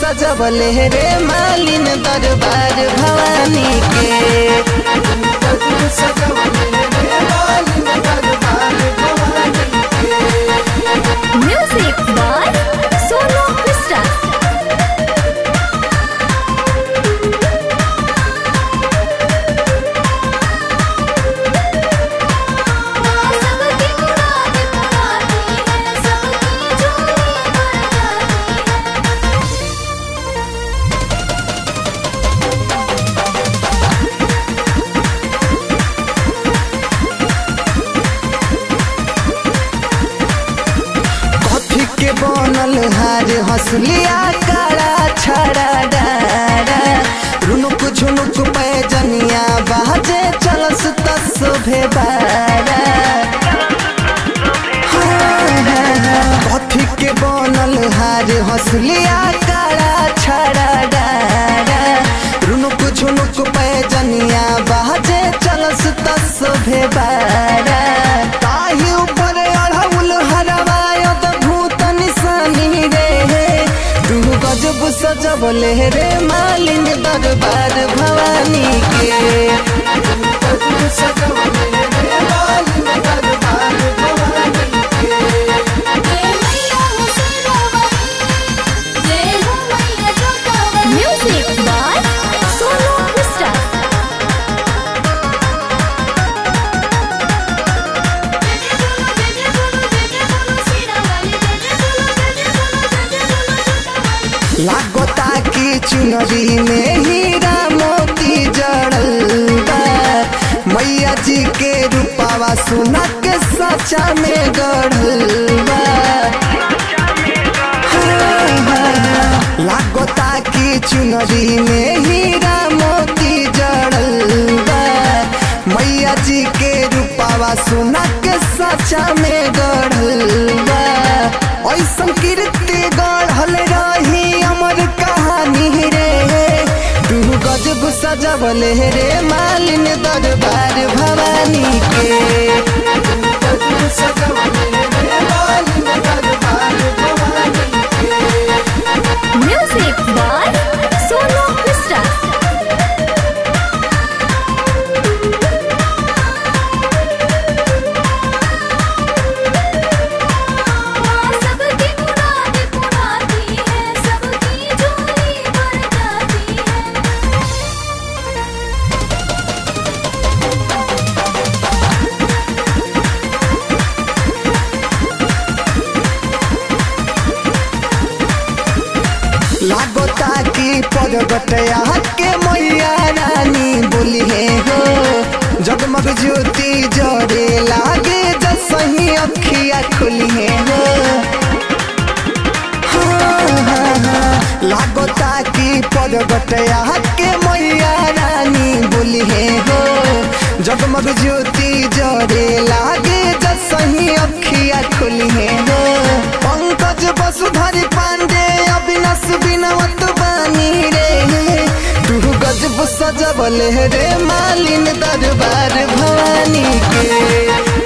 सजवले रे मालिन दरबार भवानी के गजब सजवले रे मालिन दरबार भवानी के Music by Solo Krista. सबकी मुराद पुरानी है सबकी झोली भर जाती है कथी के बनल हार हंसलिया काला छड़ा डारा रुनुक झुनुक पैजनिया बाजे चलस तस भेबारा कथी के बनल हार हंसलिया काला छड़ा डारा रुनुक झुनुक पैजनिया बाजे चलस तस भेबारा ताही ऊपर अढ़ौल हरवायत भूत निशानी रे तू गजब सजबले रे मालिन दरबार भवानी के गजब सजबले रे मालिन दरबार भवानी के जय मैया हुसैनाबाई जय हो मैया जोताबाई म्यूजिक बाय सोनू मिस्टर लागता की चुनरी में हीरा मोती जड़ल बा मैया जी के रूपावा सुना के सचा में गढ़ल बा लागता की चुनरी में हीरा मोती जड़ल बा मैया जी के रूपावा सुना के सचा में गढ़ल बा ऐसन कीर्ति गढ़ल रही अमर कहानी रे तू गजब सजबले रे मालिन दरबार भवानी के गजब सजबले रे मालिन दरबार भवानी के म्यूजिक बाय सोनू मिस्टर सबकी मुराद पुरानी है सबकी झोली भर जाती है लागता की पर्वतया के मैया रानी बोली है हो जगमग ज्योति जरे लागे जसही अखिया खुली है हो हाँ, हाँ, हाँ। लागता की पर्वतया के मैया रानी बोली है हो जगमग ज्योति जरे लागे जसही अखिया खुली है हो पंकज वसुधरी पांडे अविनाश बिनवत बानी रे तू गजब सजबल रे मालिन दरबार भवानी के